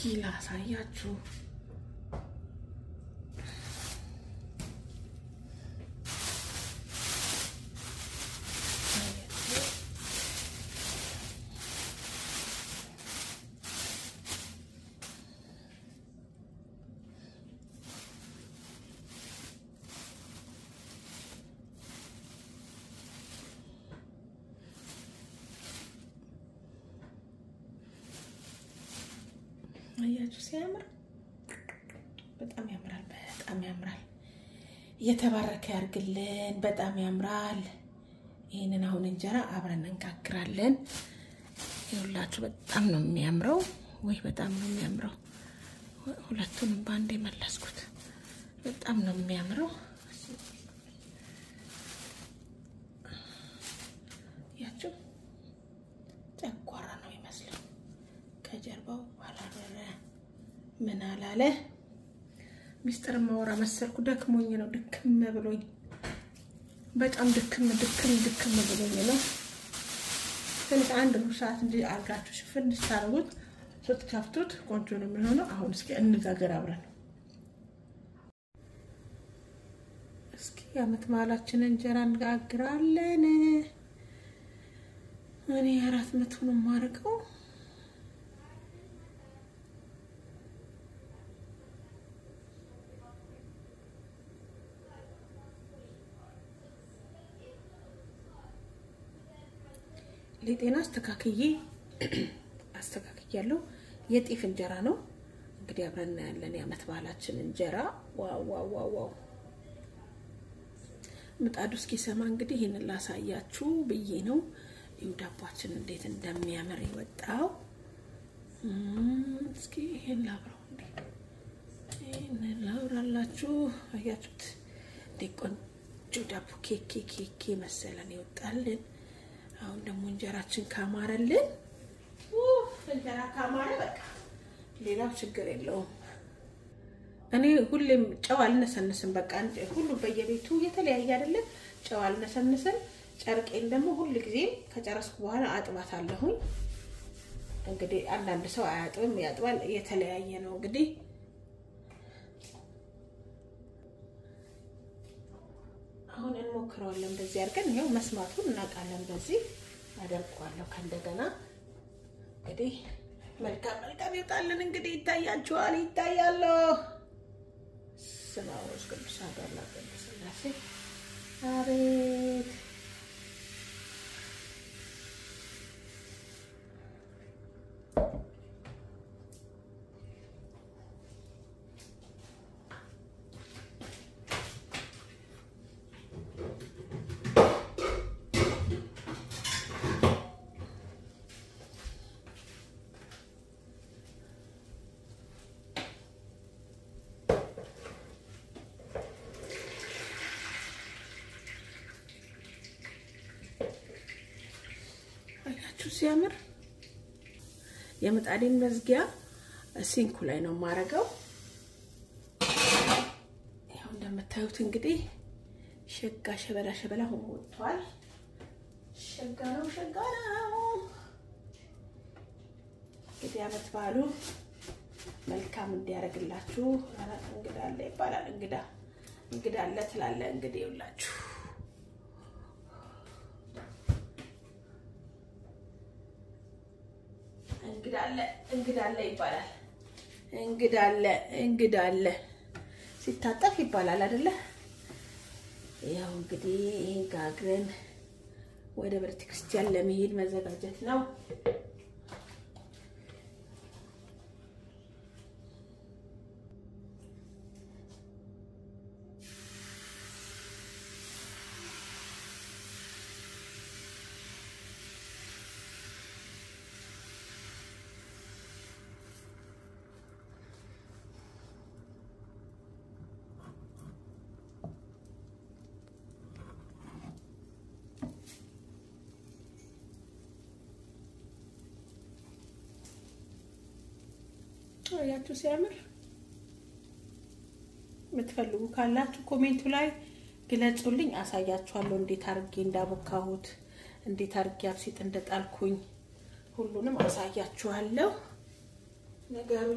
ላሳያችሁ። አያችሁ ሲያምር፣ በጣም ያምራል። በጣም ያምራል። እየተባረከ ያርግልን። በጣም ያምራል። ይህንን አሁን እንጀራ አብረን እንጋግራለን። ይኸውላችሁ በጣም ነው የሚያምረው። ወይ በጣም ነው የሚያምረው። ሁለቱንም በአንድ የመለስኩት በጣም ነው የሚያምረው። ያችሁ ጨጓራ ነው ይመስለው ከጀርባው አላረረ ምን አላለ። ሚስጥር ማወራ መሰልኩ። ደክሞኝ ነው ድክም ብሎኝ፣ በጣም ድክም ድክም ድክም ብሎኝ ነው። ትንሽ አንድ ሩብ ሰዓት እንዲ አርጋችሁ ሽፍን ስታደርጉት ስትከፍቱት ቆንጆ ነው የሚሆነው። አሁን እስኪ እንጋገር አብረን። እስኪ የዓመት በዓላችን እንጀራ እንጋግራለን። እኔ አራት መቶ ነው የማደርገው። ሊጤና አስተካክዬ አስተካክያለሁ። የጤፍ እንጀራ ነው እንግዲህ አብረን እናያለን። የዓመት በዓላችን እንጀራ ዋው ዋው ዋው ዋው! ምጣዱ እስኪሰማ እንግዲህ ይህንን ላሳያችሁ ብዬ ነው። ይሁ ዳቧችን እንዴት እንደሚያምር የወጣው። እስኪ ይህን ላብረው እንዴ! ይህንን ላብራላችሁ። አያችሁት እንዴ? ቆንጆ ዳቦ ኬኬ ኬኬ መሰለን ይወጣልን። አሁን ደግሞ እንጀራችን ካማረልን እንጀራ ካማረ በቃ ሌላው ችግር የለውም። እኔ ሁሌም ጨው አልነሰንስም። በቃ ሁሉም በየቤቱ የተለያየ አይደለም። ጨው አልነሰንስም። ጨርቄን ደግሞ ሁል ጊዜም ከጨረስኩ በኋላ አጥባት አለሁኝ። እንግዲህ አንዳንድ ሰው አያጥብም፣ ያጥባል። የተለያየ ነው እንግዲህ አሁን እንሞክረዋለን። በዚህ አድርገን ይኸው መስማቱን እናውቃለን። በዚህ አደርገዋለሁ። ከእንደገና እንግዲህ መልካም መልካም ይወጣልን። እንግዲህ ይታያችኋል፣ ይታያለሁ። ስመ ወወልድ ቅዱስ አሐዱ አምላክ ቅዱስ ሥላሴ አቤት አያችሁ ሲያምር። የምጣዴን መዝጊያ ሲንኩ ላይ ነው የማደርገው። ያው እንደምታዩት እንግዲህ ሸጋ ሸበላ ሸበላ ሆኖ ወጥቷል። ሸጋ ነው ሸጋ ነው። እንግዲህ ዓመት በዓሉ መልካም እንዲያደርግላችሁ። እንግዳ አለ ይባላል። እንግዳ እንግዳ አለ ትላለ። እንግዲህ ይውላችሁ እንግዳ አለ እንግዳ አለ ይባላል። እንግዳ አለ እንግዳ አለ ሲታጠፍ ይባላል አይደለ? ያው እንግዲህ ይሄን ጋግረን ወደ ቤተ ክርስቲያን ለመሄድ መዘጋጀት ነው። ያችሁ ሲያምር የምትፈልጉ ካላችሁ ኮሜንቱ ላይ ግለጹልኝ፣ አሳያችኋለሁ። እንዴት አድርጌ እንዳቦካሁት እንዴት አድርጌ አብሲጥ እንደጣልኩኝ ሁሉንም አሳያችኋለሁ። ነገሩን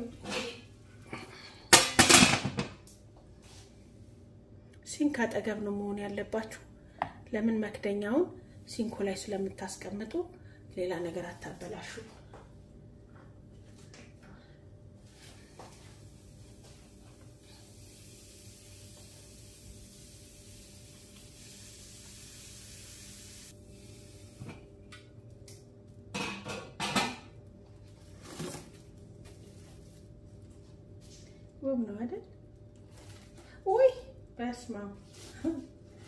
ሲንክ አጠገብ ነው መሆን ያለባችሁ። ለምን መክደኛውን ሲንኩ ላይ ስለምታስቀምጡ ሌላ ነገር አታበላሹ። ውብ ነው አይደል? ውይ በስመ አብ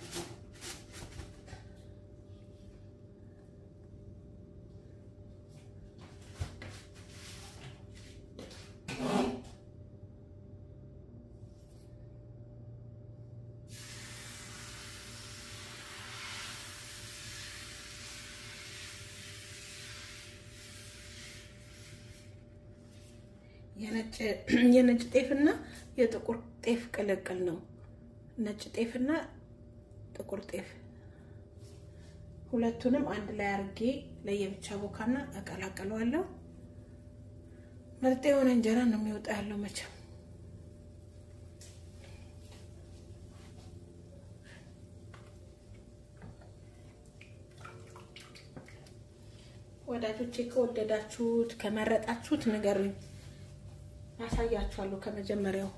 የነጭ ጤፍና የጥቁር ጤፍ ቅልቅል ነው። ነጭ ጤፍና ጥቁር ጤፍ ሁለቱንም አንድ ላይ አርጌ ለየብቻ ቦካና እቀላቀለዋለሁ። ምርጥ የሆነ እንጀራ ነው የሚወጣ ያለው መቼም ወዳጆቼ ከወደዳችሁት ከመረጣችሁት ንገሩኝ። ያሳያችኋለሁ ከመጀመሪያው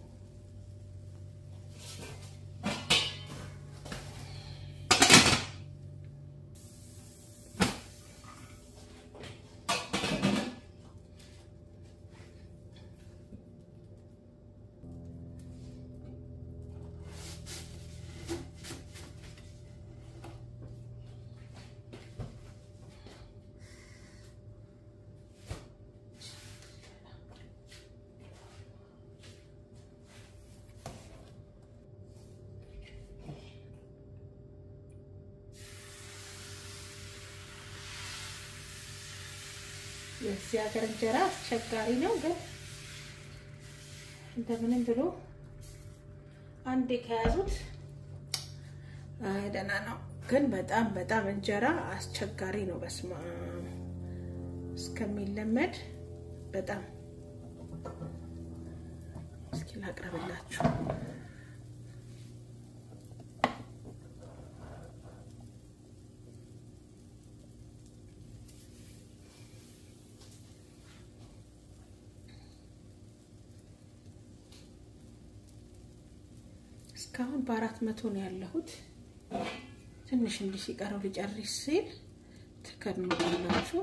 የዚህ ሀገር እንጀራ አስቸጋሪ ነው፣ ግን እንደምንም ብሎ አንዴ ከያዙት ደህና ነው። ግን በጣም በጣም እንጀራ አስቸጋሪ ነው። በስመ አብ እስከሚለመድ በጣም እስኪ ላቅርብላችሁ። እስካሁን በአራት መቶ ነው ያለሁት። ትንሽ እንዲህ ሲቀረው ሊጨርስ ሲል ትከድኑታላችሁ።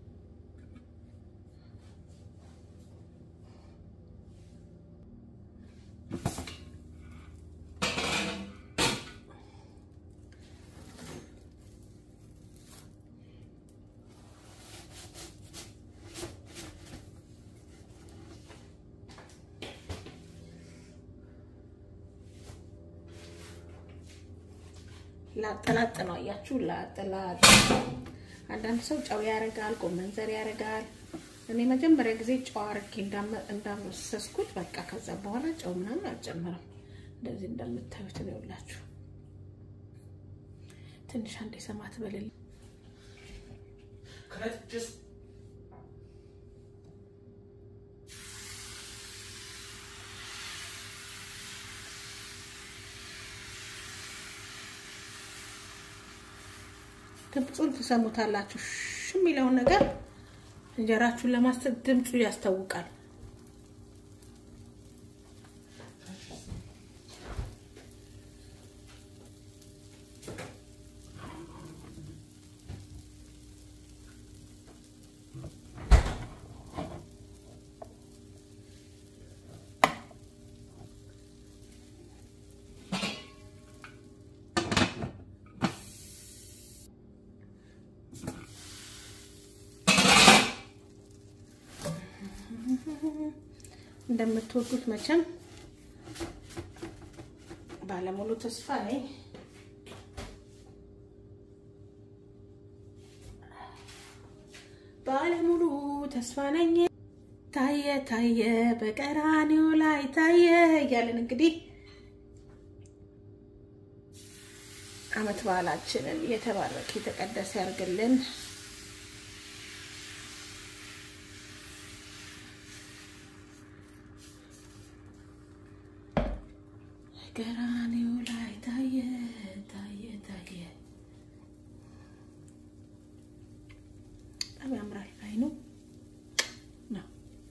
ላጠላጥ ነው አያችሁ፣ ላጠላጥ። አንዳንድ ሰው ጨው ያደርጋል፣ ጎመን ዘር ያደርጋል። እኔ መጀመሪያ ጊዜ ጨው አድርጌ እንዳመሰስኩት በቃ ከዛ በኋላ ጨው ምናምን አልጨምረም። እንደዚህ እንደምታዩት ነው ይኸውላችሁ። ትንሽ አንዴ ሰማት በልል ድምፁን ትሰሙታላችሁ። ሽ የሚለውን ነገር እንጀራችሁን ለማሰብ ድምፁ ያስታውቃል። እንደምትወዱት መቼም ባለሙሉ ተስፋ ነኝ። ባለሙሉ ተስፋ ነኝ። ታየ ታየ በቀራኔው ላይ ታየ እያለን እንግዲህ ዓመት በዓላችንን የተባረከ የተቀደሰ ያርግልን። ገራኔው ላይ ታየ ታየ ታየ። በጣም ያምራል። አይኑ ነው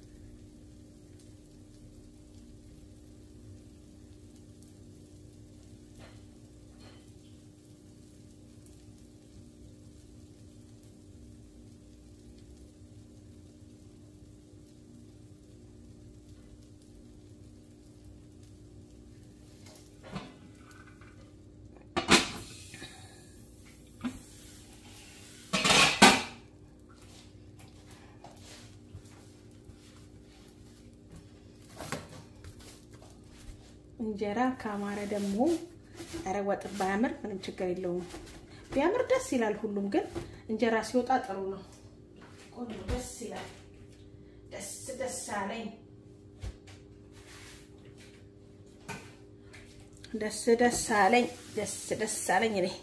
እንጀራ ካማረ ደግሞ ኧረ ወጥ ባያምር ምንም ችግር የለውም። ቢያምር ደስ ይላል። ሁሉም ግን እንጀራ ሲወጣ ጥሩ ነው። ቆንጆ ደስ ይላል። ደስ ደስ አለኝ። ደስ ደስ አለኝ። ደስ ደስ አለኝ። እኔ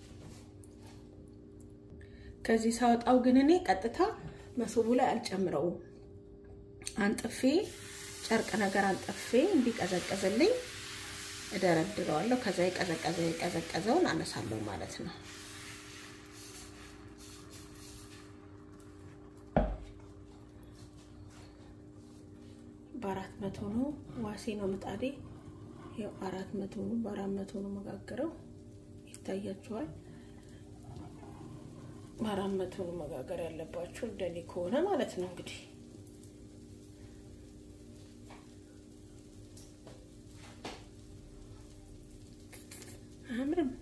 ከዚህ ሳወጣው ግን እኔ ቀጥታ መሶቡ ላይ አልጨምረውም። አንጥፌ ጨርቅ ነገር አንጥፌ እንዲቀዘቀዝልኝ እደረድረዋለሁ። ከዛ የቀዘቀዘ የቀዘቀዘውን አነሳለሁ ማለት ነው። በአራት መቶ ነው ዋሴ ነው ምጣዴ። ይኸው አራት መቶ ነው በአራት መቶ ነው መጋገረው። ይታያችኋል። በአራት መቶ ነው መጋገር ያለባችሁ እንደኔ ከሆነ ማለት ነው እንግዲህ አያምርም?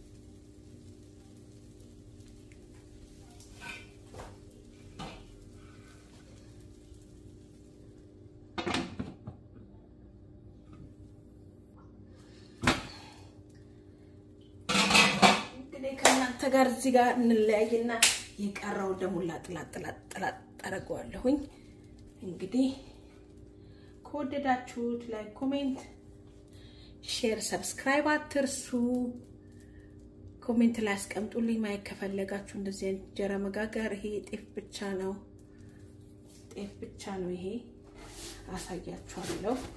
እንግዲህ ከእናንተ ጋር እዚህ ጋር እንለያይና የቀረውን ደግሞ ላጥላጥላጥላጥ አደርገዋለሁኝ። እንግዲህ ከወደዳችሁት ላይ ኮሜንት ሼር ሰብስክራይብ አትርሱ። ኮሜንት ላይ አስቀምጡልኝ። ማየት ከፈለጋችሁ እንደዚህ አይነት እንጀራ መጋገር ይሄ ጤፍ ብቻ ነው፣ ጤፍ ብቻ ነው። ይሄ አሳያችኋለሁ።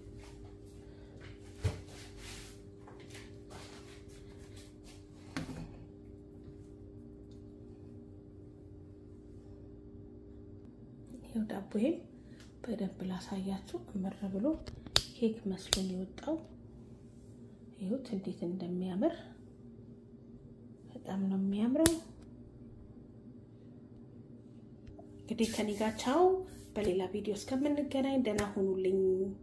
ይኸው ዳቦዬም በደንብ ላሳያችሁ። እምር ብሎ ኬክ መስሎን የወጣው ይሁት እንዴት እንደሚያምር በጣም ነው የሚያምረው። እንግዲህ ከኔ ጋር ቻው። በሌላ ቪዲዮ እስከምንገናኝ ደህና ሁኑልኝ።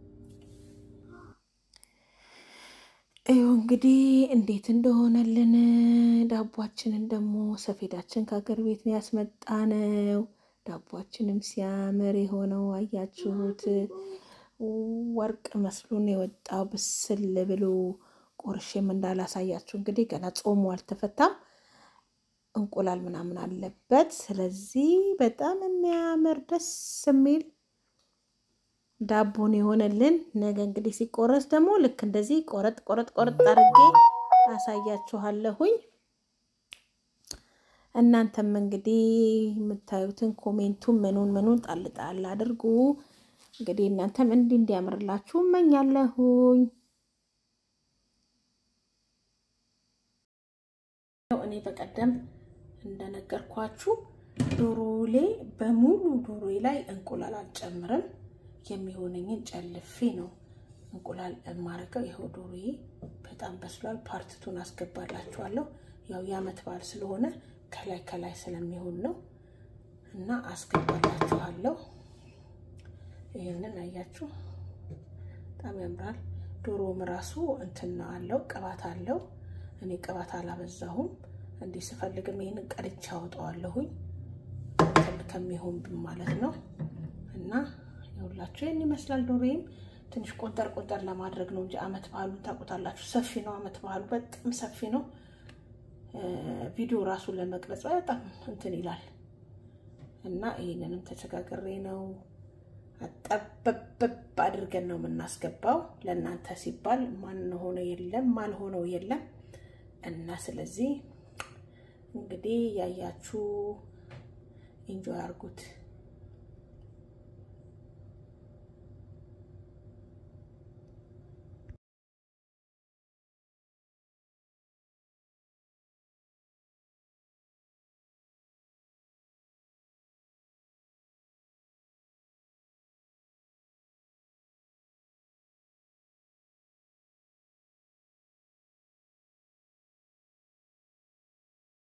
ይኸው እንግዲህ እንዴት እንደሆነልን ዳቧችንን ደግሞ ሰፌዳችን ከሀገር ቤት ነው ያስመጣነው። ዳቧችንም ሲያምር የሆነው አያችሁት። ወርቅ መስሎን የወጣው ብስል ብሎ ቆርሼም እንዳላሳያችሁ እንግዲህ ገና ጾሙ አልተፈታም። እንቁላል ምናምን አለበት። ስለዚህ በጣም የሚያምር ደስ የሚል ዳቦን የሆነልን። ነገ እንግዲህ ሲቆረስ ደግሞ ልክ እንደዚህ ቆረጥ ቆረጥ ቆረጥ አድርጌ አሳያችኋለሁኝ። እናንተም እንግዲህ የምታዩትን ኮሜንቱን ምኑን ምኑን ጣል ጣል አድርጉ። እንግዲህ እናንተም እንዲህ እንዲያምርላችሁ እመኛለሁኝ። እኔ በቀደም እንደነገርኳችሁ ዶሮሌ በሙሉ ዶሮዬ ላይ እንቁላል አልጨምርም። የሚሆነኝን ጨልፌ ነው እንቁላል የማረገው። ይኸው ዶሮዬ በጣም በስሏል። ፓርትቱን አስገባላችኋለሁ። ያው የዓመት በዓል ስለሆነ ከላይ ከላይ ስለሚሆን ነው እና አስገባላችኋለሁ። ይህንን አያችሁ፣ በጣም ያምራል። ዶሮም ራሱ እንትን አለው ቅባት አለው። እኔ ቅባት አላበዛሁም። እንዲህ ስፈልግም ይህንን ቀድቼ አወጣዋለሁኝ ከሚሆን ማለት ነው እና ይኸውላችሁ ይህን ይመስላል። ዶሮዬም ትንሽ ቆንጠር ቆንጠር ለማድረግ ነው እንጂ ዓመት ባህሉን ታውቁታላችሁ። ሰፊ ነው ዓመት ባህሉ በጣም ሰፊ ነው። ቪዲዮ ራሱ ለመቅረጽ በጣም እንትን ይላል እና ይህንንም ተቸጋግሬ ነው አጠበበብ አድርገን ነው የምናስገባው። ለእናንተ ሲባል ማን ሆነ የለም ማን ሆነው የለም እና ስለዚህ እንግዲህ ያያችሁ ኢንጆይ አድርጉት።